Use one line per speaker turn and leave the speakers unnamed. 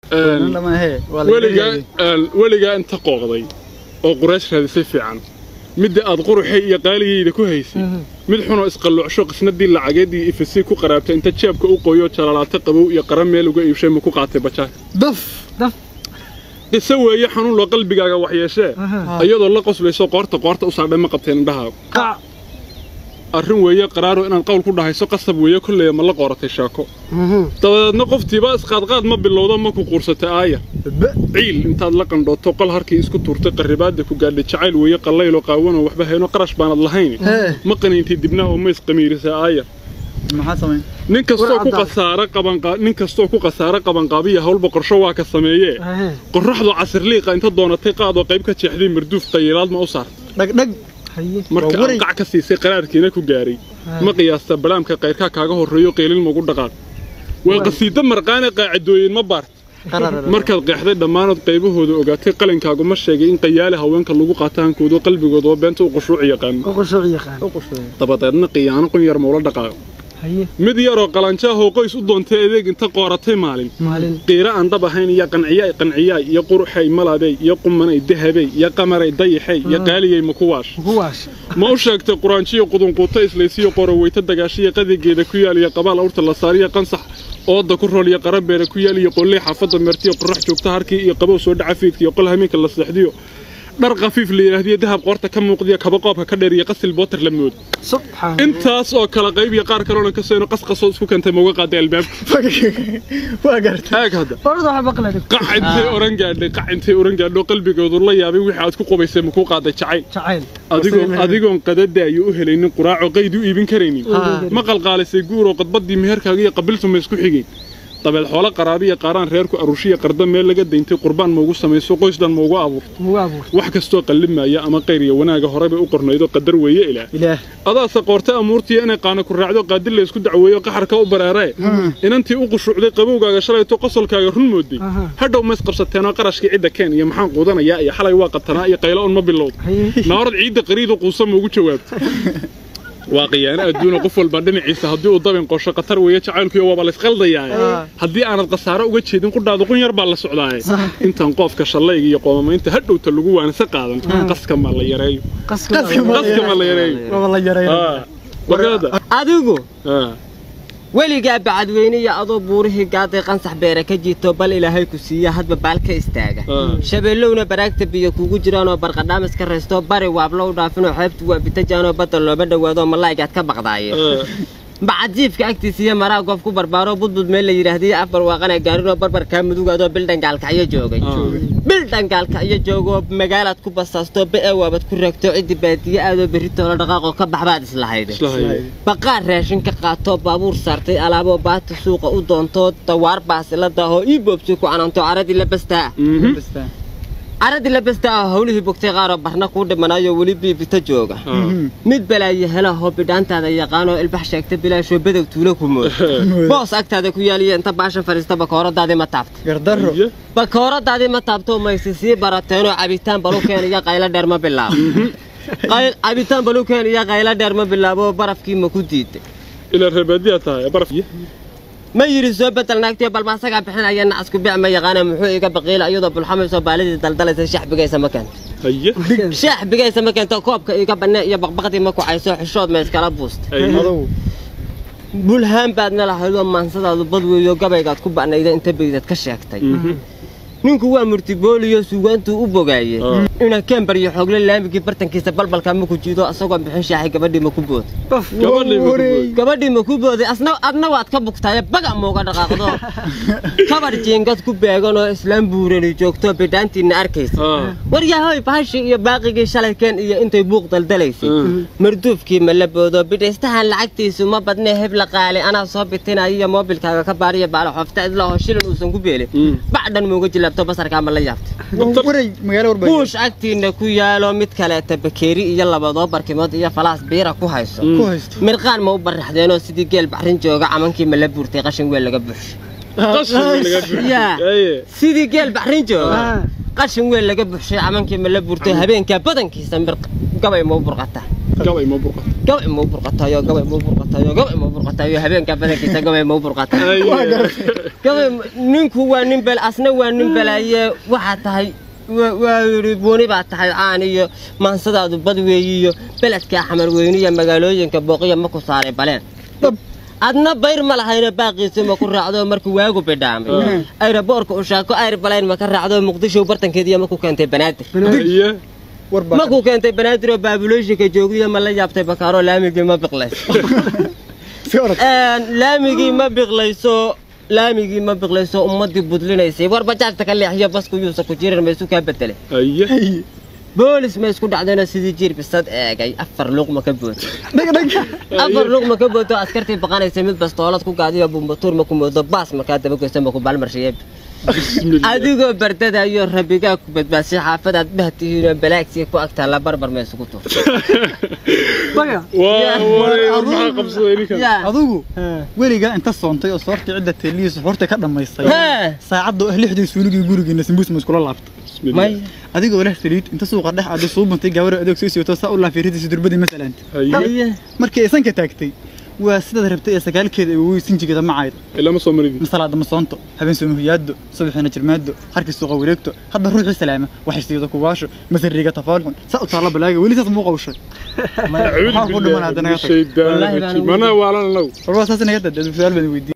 Nin lama ahe, waa la
weligaa
yareeyay.
een, weligaa inta qooqday oo quraash raadisay fiican midda aad quruxay iyo qaaligayda ku haysay mid xunoo isqalluucsho qisnadii lacageedii ifasii ku qaraabtay inta jeebka u qoyo jalalaata qabow iyo qara meel uga iibshay ma ku qaatay bajaaka
daf
daf
qiso weeye xanuun loo qalbigaaga waxyeeshee iyadoo la qoslayso qoorta qoorta u saadhay ma qabteen indhahaaga
qac
arrin weeye qaraaro inaad qowl ku dhahayso qasab weeye kolleya ma la qooratay shaako dabadeedna qoftiiba isqaadqaad ma bilowdo ma ku quursatay aaya ciil intaad la qandhooto qol harkii isku tuurtay qarribaadda ku gaadhay jacayl weeye qallayloo qaawanoo waxba hayno qarash baanad lahayn
Hee.
ma qaniintay dibnaha oo ma isqamiirisay aaya
maxaa samayn
nin kastoo ku
War cadaan.
qasaara qabanqaa nin kastoo ku qasaara qabanqaabiya hawlba qorsho waa ka sameeyee
Ahee.
qorraxdu casirliiqa inta doonatay qaadoo qayb ka jeexday marduuf qayilaad ma u saarta
dhagdhag
haye
marka
Waa waray.
aan qac ka siisay qaraarkiina ku gaaray ma qiyaasta balaamka qayrkaa kaaga horreeyo qiilin magu dhaqaaq waa qasiido marqaane qaacidooyin ma baart
qarar
markaad qeexday dhammaanood qaybahooda ogaatay qalinkaagu ma sheegay in qayaale haweenka lagu qaato hankooda qalbigooda oo beenta u qushuuc yaqaano
u qushuuc yaqaan
u qushay
dabadeedna qiyaano qun yar maula dhaqaaqo
haye
mid yaroo qalanjaahoo qoys u doontay adeeg inta qooratay maalin
maalin
qiira aan dhab ahayn iyo qanciyaay qanciyaay iyo quruxay malaabey iyo qumanay dahabey iyo qamaray dayaxay iyo qaaliyey makuwaash
kuwaas
ma u sheegtay quraanjiyo qudunquuto islaysiyo qoroweyta dagaashiya qadigeeda ku yaal iyo qabaal awrta la saariya qansax ooda ku rool iyo qarabeera ku yaal iyo qolley xaafadda meertiyo qorax joogta harkii iyo qabow soo dhaca fiidka iyo qol hameenka la seexdiyo dhar khafiif la yidhaahdiyo dahab qoorta ka muuqdiyo kaba qoobka ka dheer iyo qasil bootar la moodo
subxaan
intaas oo kala qayb iyo qaar kaloona ka soo qasqasoo isku keentay mauga qaaday albaabka
waa gartay
aag hadda
orada waxa baqla dhig
qac intay oran gaadhay qac intay oran gaadho qalbigoodu la yaabay wixii aad ku qubaysay makuu qaaday jacayl
jacayl
adigoon adigoon qadadaayo u helaynin quraaco qayd u iibin karaynin ma qalqaalisay guuroo qadbaddii meherkaaga iyo qabiltu ma isku xigeen dabeed xoolo qaraabiya qaaraan reerku arushiya qarda meel laga dayntay qurbaan maugu samayso qoysdan maugu abuurto
mugu abuur
wax kastoo qallimaya ama qayr iyo wanaaga horeba u qornaydo qadar weeye ilaah
ilaah
adaase qoortay amuurtiya inay qaana ku raacdo qaadir la isku dacweeyo qaxarka u bareeree inantii u qushuucday qabowgaaga shalayto qosolkaaga run mooday
Aha.
hadhow ma isqabsateenoo qarashkii cidda keen iyo maxaan quudanayaa iyo xalay waa qatanaa iyo qaylo un ma bilowd
haye
naarad ciidda qariida quusa maugu jawaabto waa khiyaano adduuna qof walba dhinaciisa haddii uu dabin qosho khatar weeye jacaylkuyo waaba laysqaldayaa haddii aanad khasaaro uga jeedin qudhaada qun yar baa la socdaaye intaan qoofka shallayga iyo qoomamaynta hadhowta lagu waanse qaadan qaska ma la yareeyo
qaska
qaska ma la yareeyo
waa la yaray
Ah, warkaada
adigu
Ah,
weligaa bacadweyne iyo adoo buurihii gaaday qansax beere ka jiito bal ilaahay ku siiya hadba baal ka istaaga
ah.
shabeellowna baraagta biyo kuugu jiraanoo barqadhaamis ka raysto bari waablo u dhaafinoo xeebtu waa bitajaanoo badda looma dhowaado malaa'igaad ka baqdaaye
Ah,
bacajiifka agtiisa iyo maraa goof ku barbaaroo budbud meel la yidhaahdiyo afbar waaqana gaarinoo barbarkaa mudugaadoo bildhangaalkacyo joogay bildhangaalkacyo joogoo magaalaad ku basaasto be'e waabad ku raagto ciddi baadiye aadoo berritoola dhaqaaqoo ka baxbaad islahayde
isla hayo.
baqaar raashin ka qaatoo baabuur saartay alaaboo baati suuqa u doontoo dawaar baasila daahoo ii boobsi ku cananto caradii la bastaa
Mhm.
Basta.
caradii la bastaa ah howlihii bogtay qaaroo barna kuu dhimanaayoo weli biibita jooga
Ah.
mid balaayo helahoo bidhaantaada yaqaanoo ilbax sheegta bilaashoo bedow tuulo ku mooda boos agtaada ku yaaliya inta baashan fadhiista bakooradaadii ma taabta
gardarro
Iyo?
bakooradaadii ma taabto mayse sii barateenoo cabitaan balukeen iyo qaylo dheer ma bilaabo Qay- cabitaan balukeen iyo qaylo dheer ma bilaabo barafkii ma ku diiday
ilaa reebaadiyaa tahay baraf
ma yidhi soo bedel naagtiyo balba asagaa bixinaya nacasku bic ma yaqaana muxuu iga baqiila iyadoo bulxamaysoo baalidii daldalaysa shaxbigaysa ma keento
haye
shaxbigaysa ma keento koobka iga bannee iyo baqbaqdii ma kucayso xishood ma iskala buusta
Ay.
adow
bulhaan baadna lahaydoo maansadaadu bad weeyo gabaygaad ku ba'nayda inta beydad ka sheegtay ninku waa murtibooliyo suugaantuu u bogaaye
Ah.
ina kembar iyo xoogle laamigii bartankiisa balbalka ma ku jiido asagoo bixin shaaxay gabadhii ma ku booday
Gabadhii ma ku booday?
gabadhii ma ku booday asna adna waad ka bugtaaye baga muuga dhaqaaqdo kabar jiingad ku beeganoo islaam buurani joogto bidhaantiinna arkaysa
Ah.
waryahoy bahashii iyo baaqigii shalay keen iyo intay buuq daldalaysay marduufkii ma la boodo bidhaystahan lacagtiisu ma badnee hebla qaali anaa soo bitinaya iyo moobilkaaga ka baariya baala xofta idlaho shilin uusan ku beelin
Mm.
bacdhan muuga jilaabto basarkaa ma la yaabtay
Dabtar-
waray magaalo warba
buush agtiinna ku yaalo mid kaleeta bakeeri iyo labadoo barkimood iyo falaas biira ku hayso
ku haysto
mirqaan ma u baraxdeenoo sidii geel baxrin jooga camankii ma la buurtay qashin weel laga buuxshay
qashin laga buuxiyey.
yaa
Aye.
sidii geel baxrin jooga
Ah.
qashin weel laga buuxshay camankii ma la buurtay habeenkaa badankiisa mir gabay ma u burqataa
gabay ma burqato
gabay muu burqatayo gabay muu burqatayo gabay muu burqatayo habeenka badankiisa gabay muu burqatayo gabay ninku waa nin bel asna waa nin belaaye waxaa tahay wa- waa yidhi buuni baa tahay caan iyo maansadaadu bad weeyi iyo beledka xamar weyni iyo magaalooyinka booqiya ma ku saaray baleen adna bayr ma lahayna baaqiisa ma ku raacdo markuu waagu bidhaamay ayraboorka ushaako ayr balayn ma ka raacdo muqdisho bartankeediya ma ku keentay banaadir
haye
war
ma
baa
ku keentay banaadir oo baabuleeshinka joogdiya ma la yaabtay bakaaro laamigii ma biqlays
si orod
laamigii ma biqlayso laamigii ma biqlayso ummadii budlinaysay war bajaajta ka leexiyo basku yuusa ku jiran ma isu kaa bedelay
haye
boolis ma isku dhacdayna sidii jiir bisad eegay afar luqma ka booto
dhag dhag
afar luqma ka booto askartii baqanaysay mid bastoolad ku gaadiyo bumbatuur ma ku moodo baas markaa dabageysa ma ku balmarshiyeeb
bismillah
adigoo bardadayo rabbigaa ku badbaasay xaafadaad bahtihiinoo balaagsiga ku agtaa la barbar ma isugu tuur
baga
waa waray war maxaa qabsaday ninkan
yaa
adigu weligaa inta soontay oo soortii cidda teelihiisa horta ka dhammaystay
Hee.
saacadda oo ah lixdii suuligii gurigeena simbuus ma iskula laabta
bismillah
may
adigoo leh saliid inta suuqa dhex aada suubantay gabar adoog soo siwato saa u laafiridiisa durbadii masalan
haye
haye
markii aysan ka taagtay waa sidaad rabtay ee sagaalkeeda ay weysin jigada macayda
ilama soo maridi
masalaada masoonto habeen soomahiyaado subaxina jirmaado harkii suuqa wareegto hadda ruuxii salaama waxay siiyada kuwaasho masariga tafaalxun saa u taalla balaaga weli saas muu qawshay
acuudu
Maxaa ku dhiman
billahi
haddana
min
ka tag?
shaydaani
Wallaahi baan
rajiim
ugu-
mana waalan anagu
war waa saas inaga dad su'aal baan weydiiyey